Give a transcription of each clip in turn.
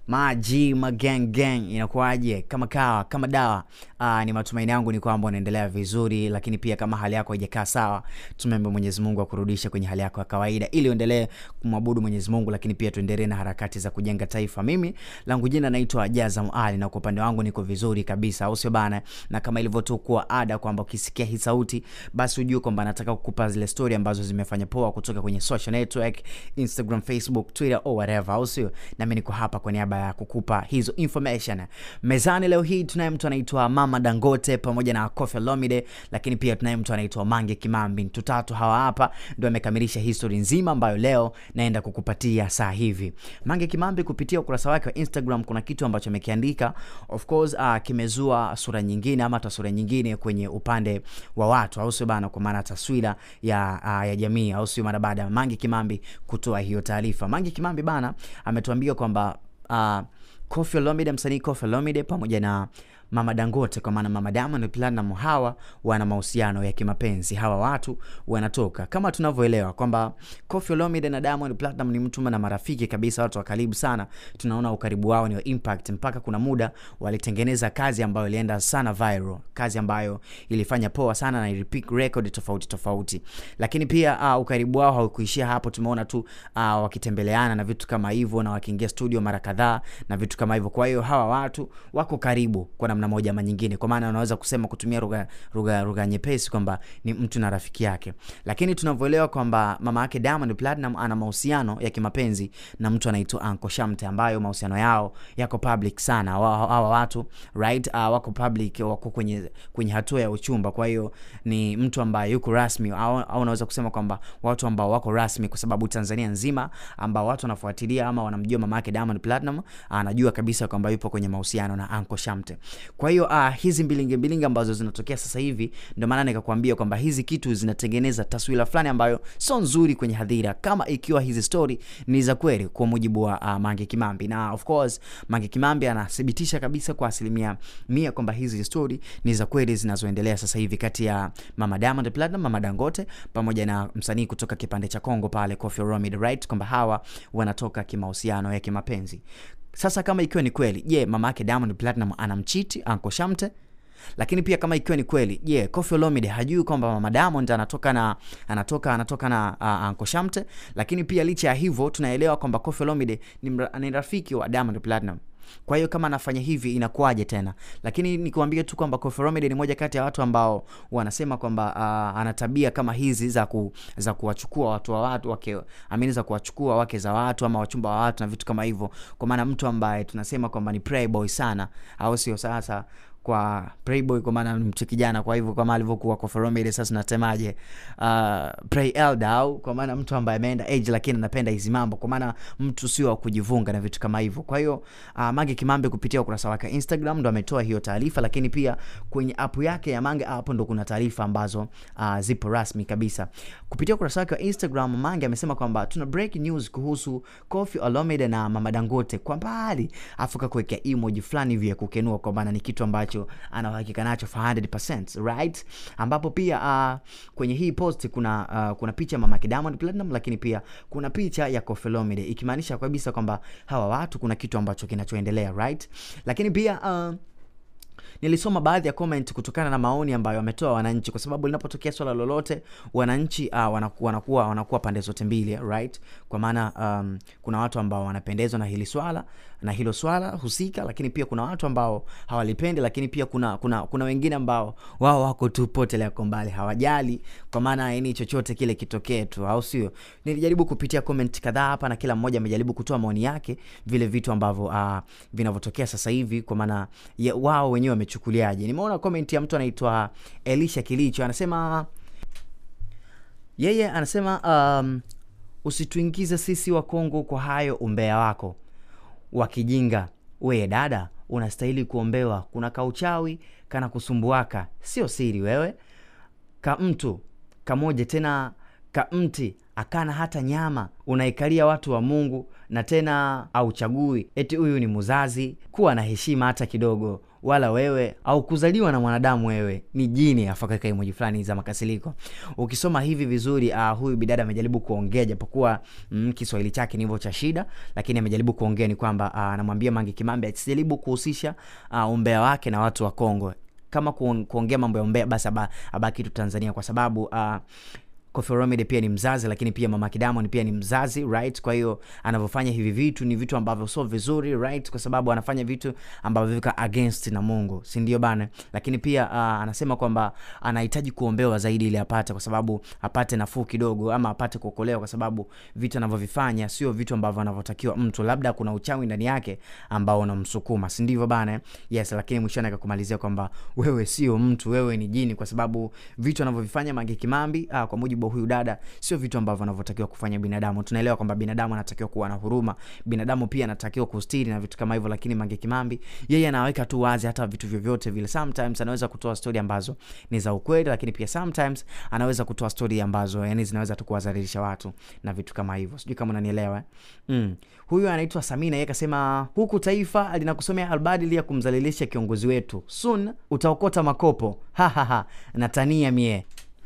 maji magang gang inakuwaje kama kawa kama dawa Aa, ni matumaini yangu ni kwamba unaendelea vizuri lakini pia kama hali yako haijakaa sawa tumeombe mwenyezi mungu akurudishe kwenye hali yako ya kawaida ili uendelee kumwabudu mwenyezi mungu lakini pia tuendelee na harakati za kujenga taifa mimi langu jina naitwa jazam ali na kwa upande wangu niko vizuri kabisa au sio bana na kama ilivyotu kuwa ada kwamba ukisikia hii sauti basi ujue kwamba nataka kukupa zile story ambazo zimefanya poa kutoka kwenye social network instagram facebook twitter or whatever au sio nami niko hapa kwa niaba ya kukupa hizo information mezani leo hii tunaye mtu anaitwa mama dangote pamoja na kofi lomide lakini pia tunaye mtu anaitwa mange kimambi mtu tatu hawa hapa ndo amekamilisha history nzima ambayo leo naenda kukupatia saa hivi mange kimambi kupitia ukurasa wake wa instagram kuna kitu ambacho amekiandika of course uh, kimezua sura nyingine ama taswira nyingine kwenye upande wa watu au sio bana kwa maana taswira ya, uh, ya jamii au sio mara baada ya mange kimambi kutoa hiyo taarifa mange kimambi bana ametuambia kwamba uh, Koffi Olomide msanii Koffi Olomide pamoja na Mama Dangote kwa maana Mama Diamond Platinum hawa wana mahusiano ya kimapenzi. Hawa watu wanatoka kama tunavyoelewa kwamba Koffi Olomide na Diamond Platinum ni mtu na marafiki kabisa, watu wa karibu sana. Tunaona ukaribu wao ni wa impact, mpaka kuna muda walitengeneza kazi ambayo ilienda sana viral, kazi ambayo ilifanya poa sana na ilipick record tofauti tofauti. Lakini pia uh, ukaribu wao haukuishia hapo, tumeona tu uh, wakitembeleana na vitu kama hivyo na wakiingia studio mara kadhaa na vitu kama hivyo. Kwa hiyo hawa watu wako karibu kwa namna moja ama nyingine, kwa maana unaweza kusema kutumia lugha lugha lugha nyepesi kwamba ni mtu na rafiki yake, lakini tunavyoelewa kwamba mama yake Diamond Platinum ana mahusiano ya kimapenzi na mtu anaitwa Anko Shamte, ambayo mahusiano yao yako public sana. Hawa watu right, uh, wako public, wako kwenye kwenye hatua ya uchumba. Kwa hiyo ni mtu ambaye yuko rasmi au, au unaweza kusema kwamba watu ambao wako rasmi, kwa sababu Tanzania nzima ambao watu wanafuatilia ama wanamjua mama yake Diamond Platinum anajua kabisa kwamba yupo kwenye mahusiano na Anko Shamte. Kwa hiyo uh, hizi mbilinge mbilinge ambazo zinatokea sasa hivi, ndio maana nikakwambia kwamba hizi kitu zinatengeneza taswira fulani ambayo sio nzuri kwenye hadhira, kama ikiwa hizi story ni za kweli, kwa mujibu wa uh, Mange Kimambi. Na of course Mange Kimambi anathibitisha kabisa kwa asilimia mia kwamba hizi story ni za kweli zinazoendelea sasa hivi kati ya Mama Diamond Platinum, Mama Dangote pamoja na msanii kutoka kipande cha Kongo pale Koffi Olomide, right, kwamba hawa wanatoka kimahusiano ya kimapenzi. Sasa kama ikiwa ni kweli, je, mama yake Diamond Platinum anamchiti Anko Shamte? Lakini pia kama ikiwa ni kweli, je, yeah, Koffi Olomide hajui kwamba mama Diamond anatoka na anatoka anatoka na uh, Anko Shamte? Lakini pia licha ya hivyo tunaelewa kwamba Koffi Olomide ni, ni rafiki wa Diamond Platinum. Kwa hiyo kama anafanya hivi inakuwaje tena? Lakini nikwambie tu kwamba Koffi Olomide ni moja kati ya watu ambao wanasema kwamba uh, ana tabia kama hizi za ku, za kuwachukua watu wa watu wake, amini za kuwachukua wake za watu ama wachumba wa watu na vitu kama hivyo, kwa maana mtu ambaye tunasema kwamba ni playboy sana, au sio? Sasa kwa playboy kwa maana mtu kijana, kwa hivyo kama alivyokuwa Koffi Olomide, sasa nasemaje, uh, play elder au kwa maana mtu ambaye ameenda age lakini anapenda hizi mambo, kwa maana mtu sio wa kujivunga na vitu kama hivyo. Kwa hiyo uh, Mange Kimambi kupitia ukurasa wake Instagram ndo ametoa hiyo taarifa, lakini pia kwenye app yake ya Mange app ndo kuna taarifa ambazo uh, zipo rasmi kabisa. Kupitia ukurasa wake wa Instagram, Mange amesema kwamba tuna break news kuhusu Koffi Olomide na Mama Dangote kwa mbali, afu kakuwekea emoji fulani hivi ya kukenua, kwa maana ni kitu ambacho ana uhakika nacho for 100% right, ambapo pia uh, kwenye hii post kuna uh, kuna picha mama Diamond Platinum, lakini pia kuna picha ya Koffi Olomide ikimaanisha kabisa kwamba hawa watu kuna kitu ambacho kinachoendelea right, lakini pia uh, nilisoma baadhi ya comment kutokana na maoni ambayo wametoa wananchi, kwa sababu linapotokea swala lolote wananchi uh, wanakuwa, wanakuwa, wanakuwa pande zote mbili right, kwa maana um, kuna watu ambao wanapendezwa na hili swala na hilo swala husika, lakini pia kuna watu ambao hawalipendi, lakini pia kuna kuna kuna wengine ambao wao wako tu potelea kwa mbali, hawajali, kwa maana yani chochote kile kitokee tu, au sio? Nilijaribu kupitia comment kadhaa hapa na kila mmoja amejaribu kutoa maoni yake vile vitu ambavyo uh, vinavyotokea sasa hivi, kwa maana wao wenyewe wamechukuliaje. Nimeona comment ya mtu anaitwa Elisha Kilicho anasema yeye anasema um, usituingize sisi wa Kongo kwa hayo umbea wako wa kijinga. Weye dada, unastahili kuombewa. Kuna kauchawi kana kusumbuaka, sio siri wewe. Ka mtu kamoja tena ka mti akana hata nyama unaikalia watu wa mungu na tena auchagui eti huyu ni muzazi kuwa na heshima hata kidogo wala wewe au kuzaliwa na mwanadamu wewe ni jini afakaka emoji fulani za makasiliko ukisoma hivi vizuri uh, huyu bidada amejaribu kuongea japokuwa mm, kiswahili chake ni hivyo cha shida lakini amejaribu kuongea ni kwamba uh, anamwambia mange kimambe asijaribu kuhusisha uh, umbea wake na watu wa kongo kama kuongea mambo ya umbea basi abaki tu tanzania kwa sababu uh, Koffi Olomide pia ni mzazi lakini pia mama Diamond pia ni mzazi right kwa hiyo anavyofanya hivi vitu ni vitu ambavyo sio vizuri right kwa sababu anafanya vitu ambavyo viko against na Mungu si ndio bana lakini pia uh, anasema kwamba anahitaji kuombewa zaidi ili apate kwa sababu apate nafuu kidogo ama apate kuokolewa kwa sababu vitu anavyovifanya sio vitu ambavyo anavyotakiwa mtu labda kuna uchawi ndani yake ambao unamsukuma si ndivyo bana yes lakini mwishoni akakumalizia kwamba wewe sio mtu wewe ni jini kwa sababu vitu anavyovifanya Mange Kimambi uh, kwa mujibu huyu dada sio vitu ambavyo anavyotakiwa kufanya binadamu tunaelewa kwamba binadamu anatakiwa kuwa na huruma binadamu pia anatakiwa kustiri na vitu kama hivyo lakini mange kimambi yeye anaweka tu wazi hata vitu vyovyote vile sometimes anaweza kutoa stori ambazo ni za ukweli lakini pia sometimes anaweza kutoa stori ambazo yani zinaweza tu kuwadhalilisha watu na vitu kama hivyo sijui kama unanielewa mm. huyu anaitwa samina yeye kasema huku taifa linakusomea albadili ya kumzalilisha kiongozi wetu sun utaokota makopo hahaha natania mie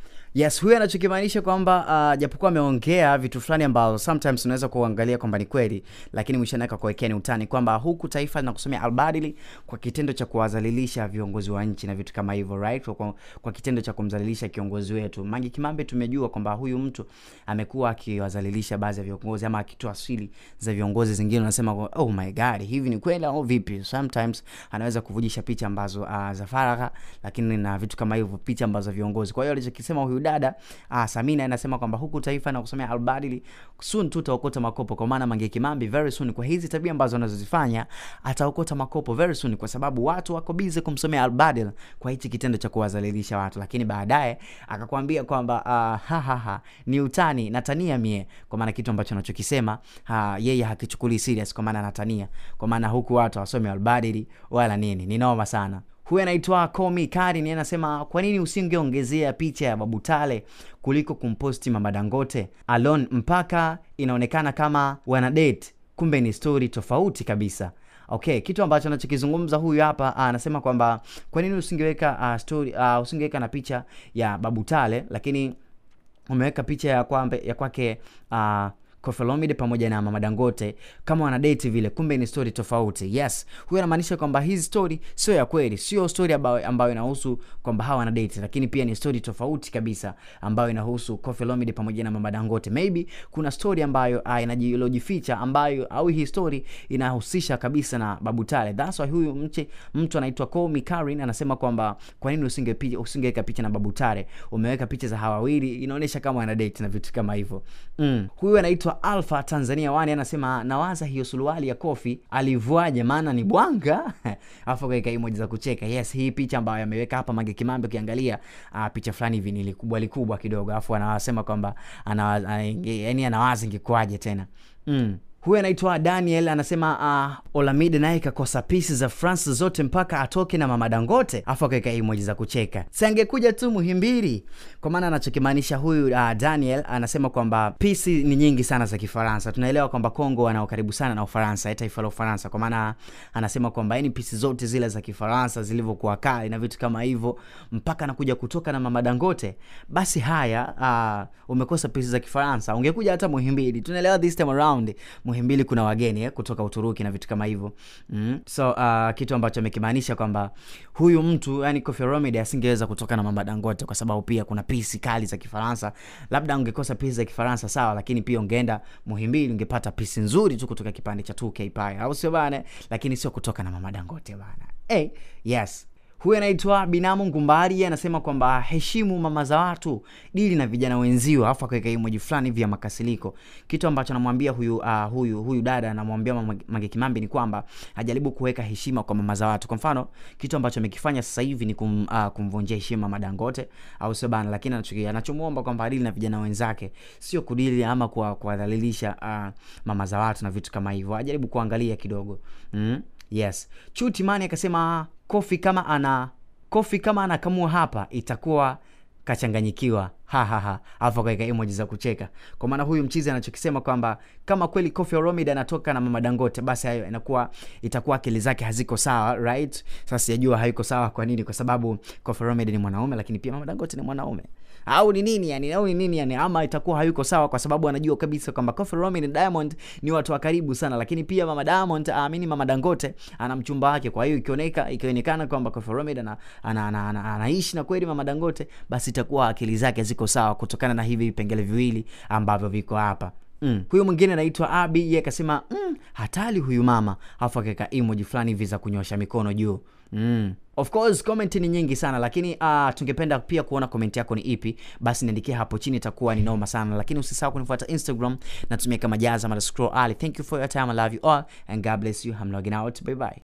yes huyu anachokimaanisha kwamba uh, japokuwa ameongea vitu fulani ambao sometimes unaweza kuangalia kwamba ni kweli lakini mwishoni akakuwekea ni utani kwamba huku taifa linakusomea albadili kwa kitendo cha kuwadhalilisha viongozi wa nchi na vitu kama hivyo right kwa, kwa kitendo cha kumdhalilisha kiongozi wetu mangi kimambe tumejua kwamba huyu mtu amekuwa akiwadhalilisha baadhi ya viongozi ama akitoa asili za viongozi zingine unasema oh my god hivi ni kweli au vipi sometimes anaweza kuvujisha picha ambazo uh, za faragha lakini na vitu kama hivyo picha ambazo viongozi kwa hiyo alichokisema huyu dada ah, Samina anasema kwamba huku taifa na kusomea albadili soon tu utaokota makopo, kwa maana Mange Kimambi very soon, kwa hizi tabia ambazo anazozifanya ataokota makopo very soon, kwa sababu watu wako busy kumsomea albadil kwa hichi kitendo cha kuwadhalilisha watu, lakini baadaye akakwambia kwamba uh, ha, ha, ha, ni utani natania mie, kwa maana kitu ambacho anachokisema ha, yeye hakichukuli serious, kwa maana anatania, kwa maana huku watu wasome albadili wala nini, ni noma sana huyu anaitwa Komi Kari ni anasema kwa nini usingeongezea picha ya Babu Tale kuliko kumposti Mama Dangote alone mpaka inaonekana kama wana date, kumbe ni story tofauti kabisa. Okay, kitu ambacho anachokizungumza huyu hapa anasema kwamba kwa nini usingeweka uh, story uh, usingeweka na picha ya Babu Tale lakini umeweka picha ya kwambe ya kwake uh, Koffi Olomide pamoja na Mama Dangote kama wana date vile, kumbe ni story tofauti. Yes, huyo anamaanisha kwamba hizi story sio ya kweli, sio story ambayo, ambayo inahusu kwamba hawa wana date, lakini pia ni story tofauti kabisa ambayo inahusu Koffi Olomide pamoja na Mama Dangote. Maybe kuna story ambayo uh, inajilojificha ambayo au hii story inahusisha kabisa na Babu Tale. That's why huyu mche, mtu anaitwa Komi Karin anasema kwamba kwa nini usinge usingeweka picha na Babu Tale, umeweka picha za hawa wawili, inaonyesha kama wana date na vitu kama hivyo. Mm. Huyu anaitwa Alpha Tanzania wani anasema nawaza hiyo suruali ya Kofi alivuaje, maana ni bwanga alafu kaweka emoji za kucheka. Yes, hii picha ambayo ameweka hapa Mange Kimambi, ukiangalia uh, picha fulani hivi ni likubwa likubwa kidogo, alafu anasema kwamba anawaza, yani anawaza ingekuwaje tena mm. Huyu anaitwa Daniel anasema uh, Olamide naye kakosa pisi za France zote mpaka atoke na Mama Dangote, afu akaweka emoji za kucheka. Si angekuja tu Muhimbili. Kwa maana anachokimaanisha huyu uh, Daniel anasema kwamba pisi ni nyingi sana za Kifaransa. Tunaelewa kwamba Kongo wanao karibu sana na Ufaransa, taifa la Ufaransa. Kwa maana anasema kwamba yani pisi zote zile za Kifaransa zilivyokuwa kali na vitu kama hivyo, mpaka anakuja kutoka na Mama Dangote. Basi haya, uh, umekosa pisi za Kifaransa, ungekuja hata Muhimbili. Tunaelewa this time around Muhimbili kuna wageni eh, kutoka Uturuki na vitu kama hivyo mm. So uh, kitu ambacho amekimaanisha kwamba huyu mtu yani Koffi Olomide asingeweza kutoka na Mama Dangote kwa sababu pia kuna pisi kali za Kifaransa. Labda ungekosa pisi za Kifaransa sawa, lakini pia ungeenda Muhimbili ungepata pisi nzuri tu kutoka kipande cha 2K pale, au sio bana? Lakini sio kutoka na Mama Dangote bana. Hey, yes huyu anaitwa Binamu Ngumbari anasema kwamba heshimu mama za watu, dili na vijana wenzio, alafu akaweka emoji fulani hivi ya makasiliko. Kitu ambacho anamwambia huyu uh, huyu huyu dada anamwambia Mange Kimambi ni kwamba ajaribu kuweka heshima kwa mama za watu. Kwa mfano, kitu ambacho amekifanya sasa hivi ni kum, uh, kumvunjia heshima Mama Dangote, au sio bana? Lakini anachokia anachomuomba kwamba adili na vijana wenzake, sio kudili ama kuwadhalilisha uh, mama za watu na vitu kama hivyo. Ajaribu kuangalia kidogo mm? Yes, Chuti Mani akasema Kofi kama ana Kofi kama anakamua hapa itakuwa kachanganyikiwa hahaha alafu akaweka emoji za kucheka kwa maana huyu mchizi anachokisema kwamba kama kweli Koffi Olomide anatoka na mama Dangote basi hayo inakuwa itakuwa akili zake haziko sawa right sasa sijajua haiko sawa kwa nini kwa sababu Koffi Olomide ni mwanaume lakini pia mama Dangote ni mwanaume au ni nini yani au ni nini yani ama itakuwa hayuko sawa kwa sababu anajua kabisa kwamba Koffi Olomide na Diamond ni watu wa karibu sana lakini pia mama Diamond aamini mama Dangote ana mchumba wake kwa hiyo ikioneka ikionekana kwamba Koffi Olomide ana, ana, ana, ana, anaishi na kweli mama Dangote basi itakuwa akili zake ziko sawa kutokana na hivi vipengele viwili ambavyo viko hapa Mm. Huyu mwingine anaitwa Abi yeye akasema mm, hatari huyu mama, alafu akaweka emoji fulani hivi za kunyosha mikono juu. Mm. Of course comment ni nyingi sana lakini uh, tungependa pia kuona comment yako ni ipi, basi niandikie hapo chini, itakuwa ni noma sana, lakini usisahau kunifuata Instagram, natumia kama Jaza Scroll Ali. Thank you for your time, I love you all and God bless you. I'm logging out. Bye bye.